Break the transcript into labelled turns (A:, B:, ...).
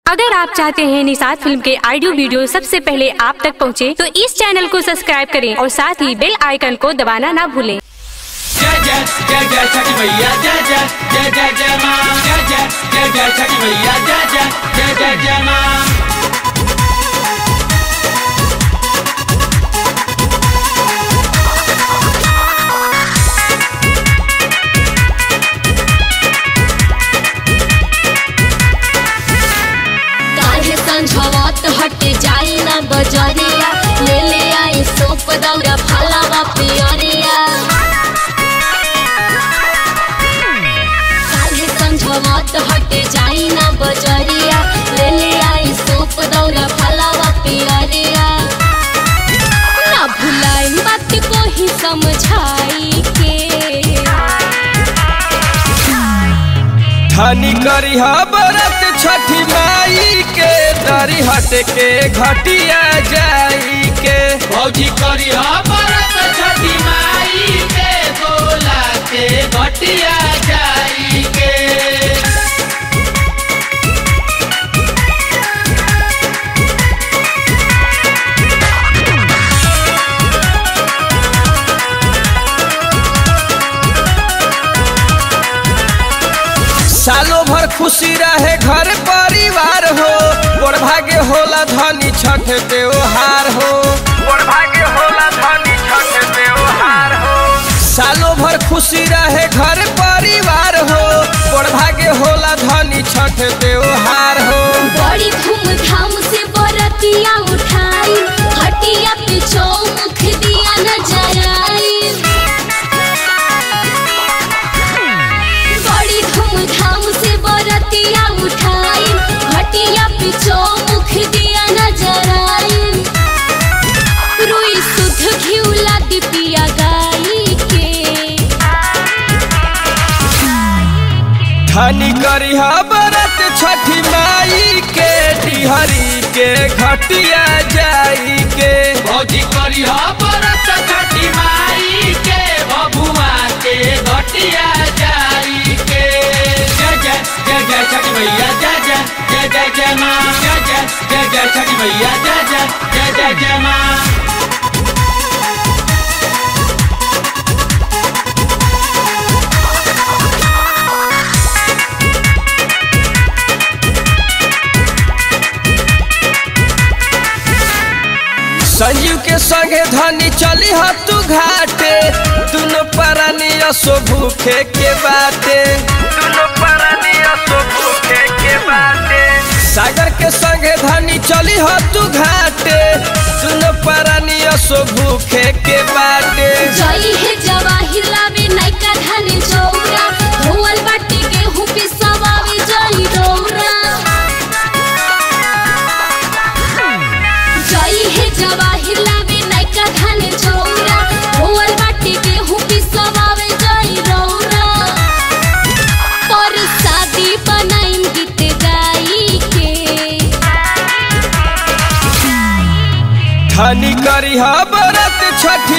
A: अगर आप चाहते हैं निषाद फिल्म के ऑडियो वीडियो सबसे पहले आप तक पहुंचे, तो इस चैनल को सब्सक्राइब करें और साथ ही बेल आइकन को दबाना ना भूलें
B: जय जय जय जय छठी मैया जय जय जय जय जय माँ जय जय जय जय छठी मैया जय जय जय जय जय माँ
C: काहे संझवत हट जाई ना बजरिया ले ले आई सोप दौरा फलावा पियरिया काहे संझवत हट जाई ना बजरिया ले ले आई सोप दौरा फलावा पियरिया ना भुलाई बात को ही समझाई के
D: धनी करी बरत छठी माई के दरी हट के घटिया जाई के
B: भौजी करी बरत छठी माई के गोला के घटिया जाई के
D: सालों भर खुशी रहे घर परिवार हो बड़ भाग्य होला धनी छठ त्योहार हो बड़ भाग्य होला धनी छठ त्योहार हो सालों भर खुशी रहे घर परिवार हो बड़ भाग्य होला धनी छठ त्योहार हो
C: बड़ी धूमधाम से बरतिया उठाई हटिया पे चौमुख दिया न जराई बड़ी धूमधाम से बरतिया उठाई हटिया पे चौमुख दिया न जराई रुई शुद्ध घिउला दिपिया गाई के
D: धनी करी बरत छठी माई के डिहरी के घटिया जाई के
B: भौजी करी बरत छठी माई के बबुआ के घटिया जाई के जय जय जय जय छठी मैया जय जय जय जय जय माँ जय जय जय जय छठी मैया जय जय जय जय जय माँ
D: संजीव के संगे धनी चली ह तू घाटे दुनो परानी असो भूखे के बाटे दुनो परानी असो भूखे के बाटे सागर के संगे धनी चली ह तू घाटे दुनो परानी असो भूखे के बाटे
C: जई है जवाहिर लावे नैका धान चौरा धोवल बाटी गेहूं पिसवावे जई डोरा जई है जवाहिर लावे नैका धान चौरा धोवल बाटी गेहूं पिसवावे जई डोरा पर शादी बनाइम गीत गाई के
D: धनी करी बरत छठी